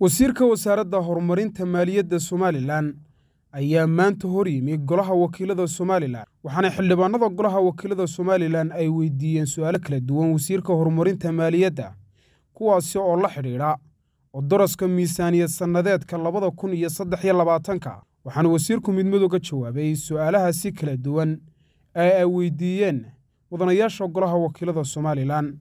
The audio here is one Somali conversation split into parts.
wasiirka wasaaradda horumarinta maaliyadda somalilan ayaa maanta hor yimi golaha wakiilada somalilan waxaana xildhibaanada golaha wakiilada somalilan ay weydiiyeen su'aalo kala duwan wasiirka horumarinta maaliyadda kuwaasi oo la xidhiidha odoroska miisaaniyad sannadeedka labada kun iyo saddex iyo labaatanka waxaana wasiirku midmadu ka jawaabay su'aalahaasi kala duwan ee ay weydiiyeen mudanayaasha golaha wakiilada somalilan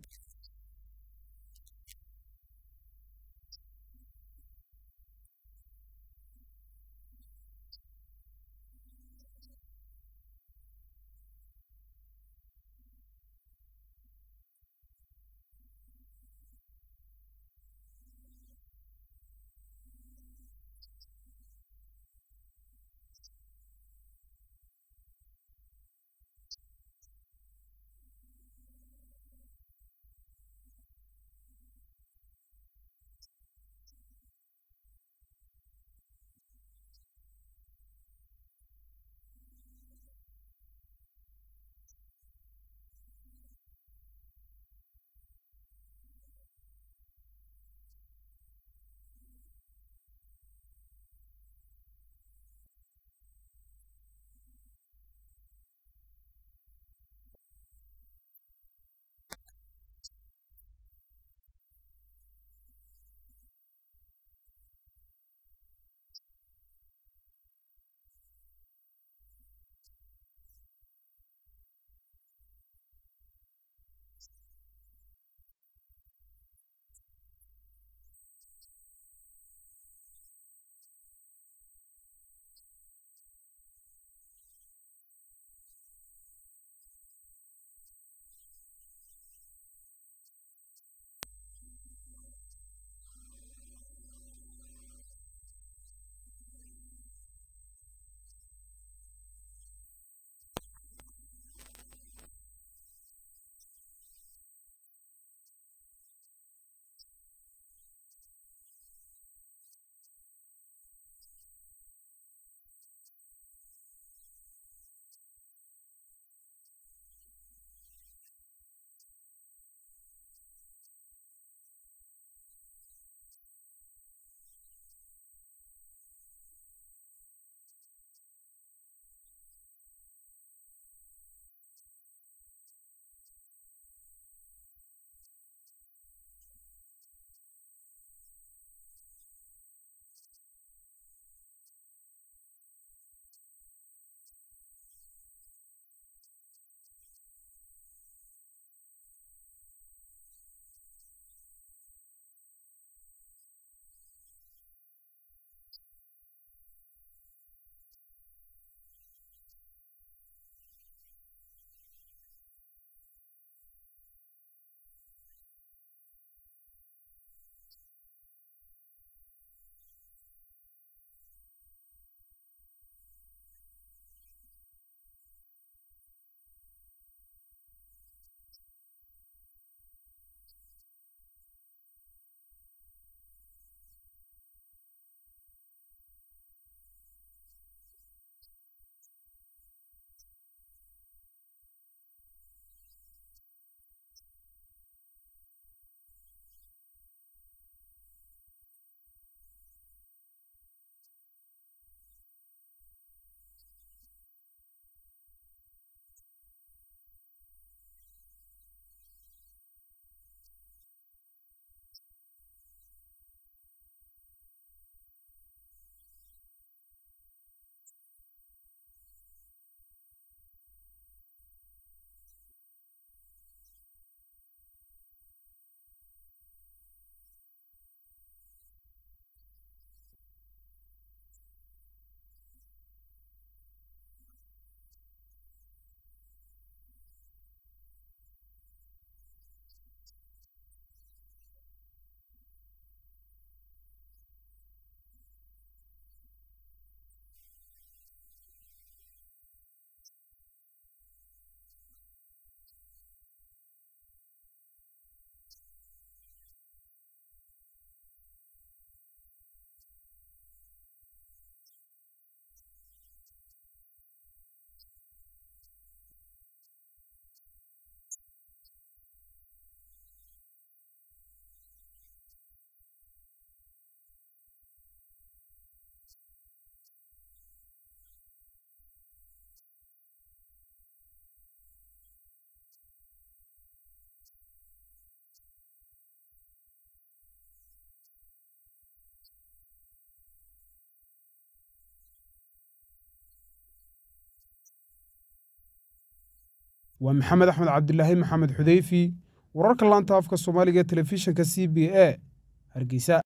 waa maxamed axmed cabdilaahi maxamed xudeyfi wararka laanta afka soomaaliga telefishinka c b a hargeysa